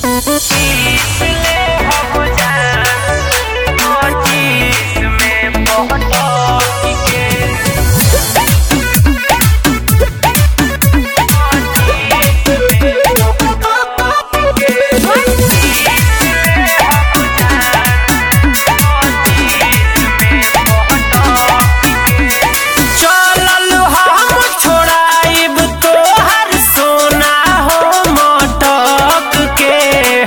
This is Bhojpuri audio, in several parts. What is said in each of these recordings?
चलल हम छोड़ाइब तोहर सोना हो मटक के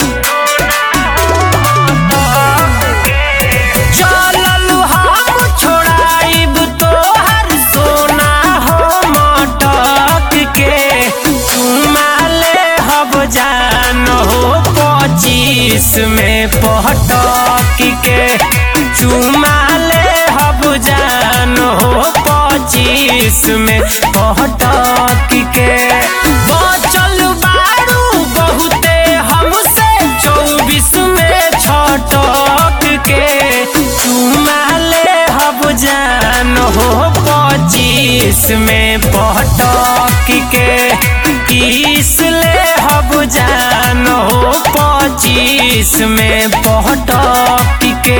चलल हम छोड़ाइब तोहर सोना हो मटक के चुमाले हब जान हो पच्चीस में पटक के चुमाले हब जान हो पच्चीस में पटक के बचल बारू बहुते हमसे चौबीस में छटक के चुमाले हब जान हो पच्चीस में पटक के तीस ले हब जान हो पच्चीस में पटक के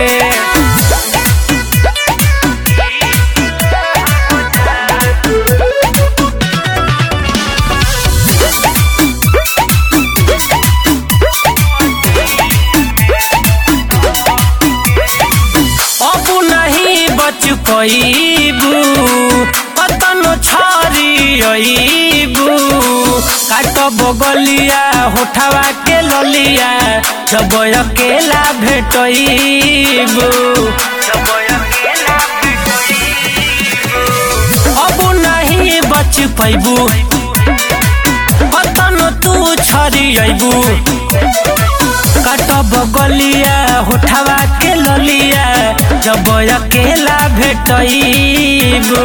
अब नहीं बच पैबू कतनो छरी अबू काट बगलिया होठवा के ललिया जब अकेला भेटबू अब नहीं बच पैबू कतनो तू छरी अबू काट बगलिया होठवा के ललिया जब अकेला भेटबू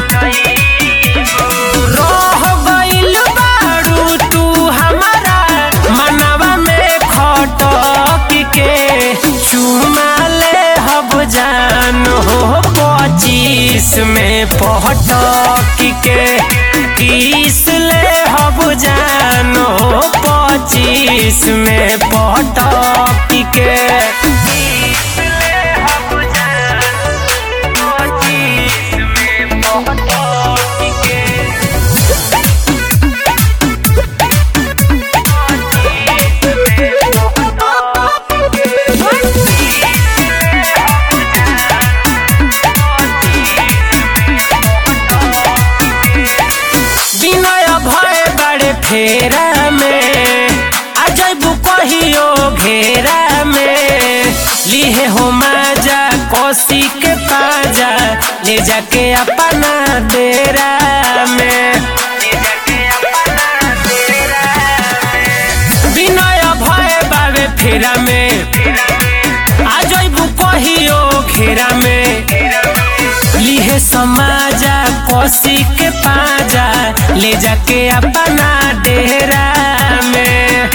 रह गइल बारू तू हमारा मनवा में खटक के चुमाले हब जान हो पच्चीस में पटक के तीस ले हब जान हो पच्चीस में पटक के विनय भय बड़े फेरा में आ जैबू कहियो घेरा में लिहे हो माजा कोसी के पाजा ले जाके अपना डेरा में विनय भय बाबे फेरा में आ जैबू कहियो घेरा में लिहे समाजा कोसी के पाजा ले जाके अपना डेरा में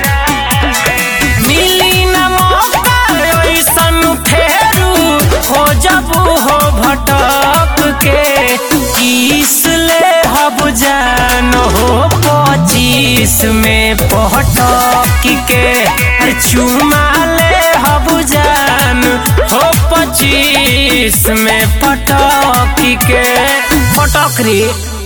मिली न मौका ऐसन फेरू हो जबू हो भटक के किस ले हब जान हो पच्चीस में पटक के अरे चुमा ले हब जान हो पच्चीस में पटक के पटक रे